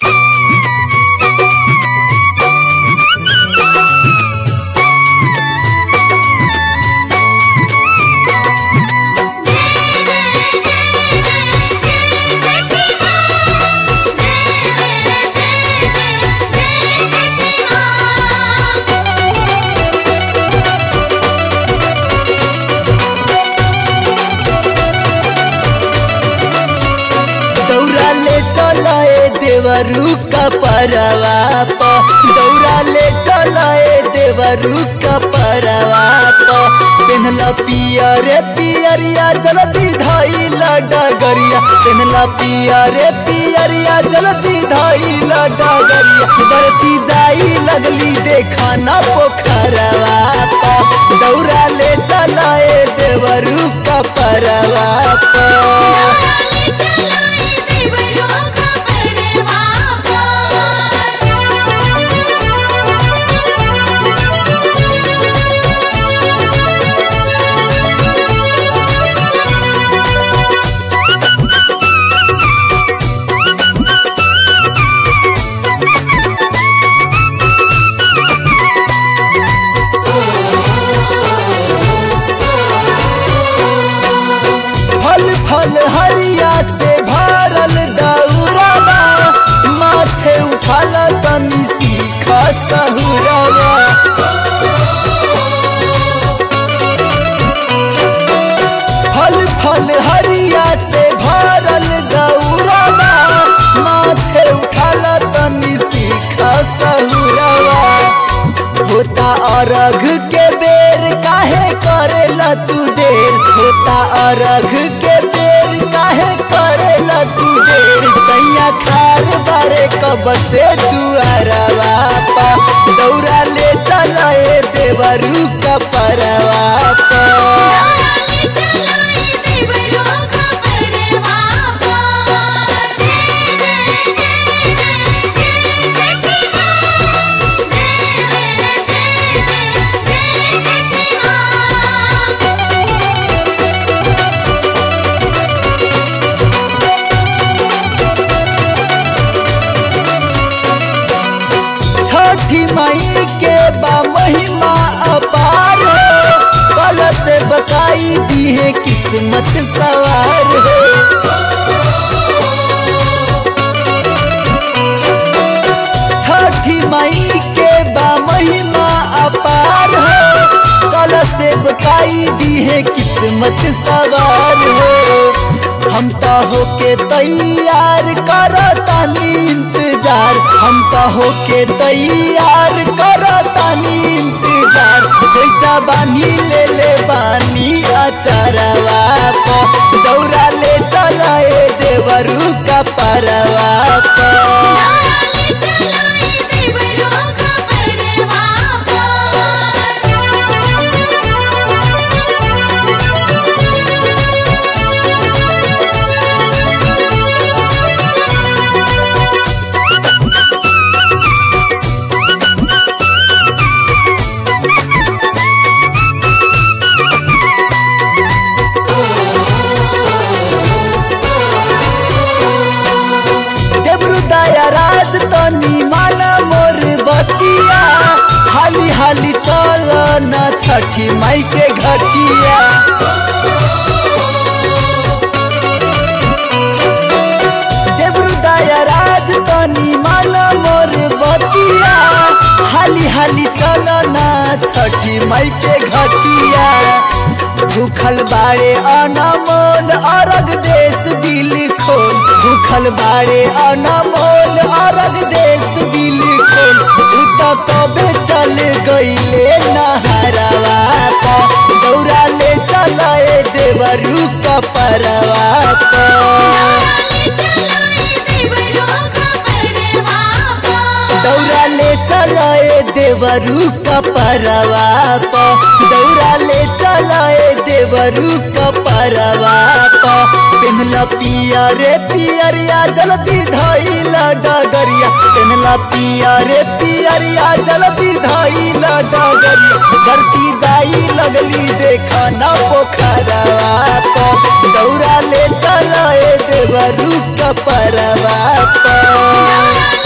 दौरा ले चलाए देवरू का परवा प दौरा ले चलाए देवरू का परवा प पेनला पिया रे पियरिया जल्दी धाइला डगरिया पेनला पिया रे पियरिया जल्दी धाइला डगरिया बरती जाई लगली देखा ना पोखरवा प दौरा ले चलाए देवरू का परवा प फल फल हरिया से भरल दौरावा माथे उठाल तनी सीखा सहुरावा फल फल हरिया से भरल दौरावा माथे उठाल तनी सीखा सहुरावा होता अरघ के बेर काहे करेला तू देर होता अरघ के बेर काहे करेला तू देर सैया खार बारे कब से दुआरवा पा दौरा ले चलाए देवरू का परवा पा छठी मई के बा महिमा अपार हो कल से बताई दी है किस्मत सवार हो छठी मई के बा महिमा अपार हो कल से बताई दी है किस्मत सवार हो हम तो होके तैयार करतानी इंतजार हम तो होके तैयार करतानी इंतजार पैसा बानी ले ले बानी अचरवा प दौरा ले चलाए देवरू का परवा प देवरू दया राज तनी माना मोर बतिया हाली हाली चल न छठी माई के घटिया देवरू दया राज तनी माना मोर बतिया हाली हाली चल न छठी माई के घटिया भूखल बाड़े अनमोल अरग देश दिल खोल भूखल बाड़े अनमोल अरग देश दिल खोल उ तो कबे चल गईले नहरवा प दौरा ले चलाए देवरू का परवा प दौरा ले चलाए देवरू का परवा प दौरा ले चलाए देवरू का परवा प पेनला पिया रे पियरिया जल्दी धइला डगरिया पेनला पिया रे पियरिया जल्दी धइला डगरिया धरती जाई लगली देखा ना पोखरवा प दौरा ले चलाए देवरू का परवा प